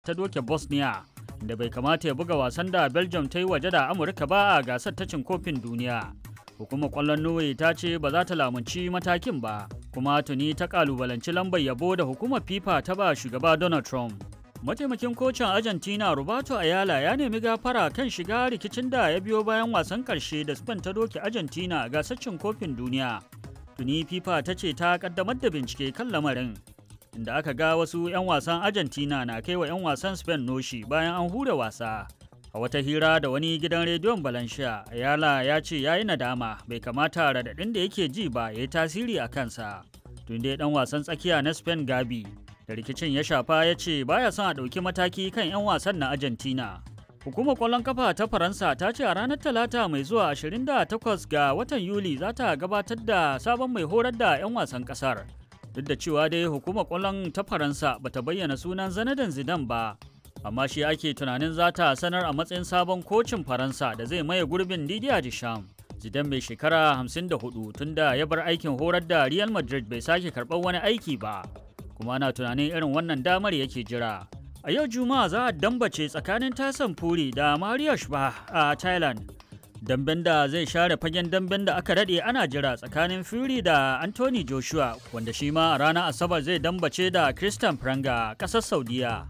ta doke Bosnia da bai kamata ya buga wasan da Belgium ta yi waje da Amurka ba a gasar ta cin kofin duniya. Hukumar kwallon Norway ta ce ba za ta lamunci matakin ba, kuma tuni ta kalubalanci lambar yabo da hukumar FIFA ta ba shugaba Donald Trump. Mataimakin kocin Argentina Roberto Ayala ya nemi gafara kan shiga rikicin da ya biyo bayan wasan karshe da Spain ta doke Argentina a gasar cin kofin duniya. Tuni FIFA ta ce ta kaddamar da bincike kan lamarin. Inda aka ga wasu 'yan wasan Argentina na kai wa 'yan wasan Spain noshi bayan an hure wasa. A wata hira da wani gidan rediyon Valencia, Ayala ya ce ya yi nadama bai kamata raɗaɗin da yake ji ba ya yi tasiri a kansa. Tun dai ɗan wasan tsakiya na Spain Gabi da rikicin ya shafa ya ce baya son a ɗauki mataki kan 'yan wasan na Argentina. Hukumar ƙwallon kafa ta Faransa ta ce a ranar Talata mai zuwa 28 ga watan Yuli za ta gabatar da sabon mai horar da 'yan wasan ƙasar. Duk da cewa dai hukumar ƙwallon ta Faransa bata bayyana sunan Zanadan Zidane ba, amma shi ake tunanin za ta sanar a matsayin sabon kocin Faransa da zai maye gurbin Didier Deschamps. Zidane mai shekara 54 tunda ya bar aikin horar da Real Madrid bai sake karɓar wani aiki ba. kuma ana tunanin irin wannan damar yake jira. A yau Juma'a za a dambace tsakanin Tyson Fury da Mario Shba a Thailand. Damben da zai share fagen damben da aka daɗe ana jira tsakanin Fury da Anthony Joshua wanda shi ma a ranar Asabar zai dambace da Christian Pranga ƙasar Saudiya.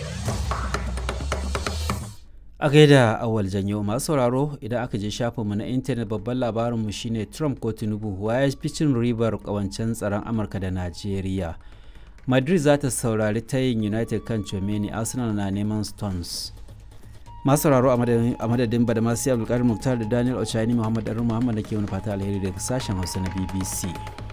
a gaida awal janyo masu sauraro idan aka je shafinmu na intanet babban labarinmu shine trump ko tinubu ya fi cin ribar kawancen tsaron amurka da najeriya madrid za ta saurari tayin united kan chomeni arsenal na neman stones masu sauraro a madadin bada masu abdulkadir muktar da daniel ochani muhammad ɗarin muhammad da ke wani fata alheri daga sashen hausa na bbc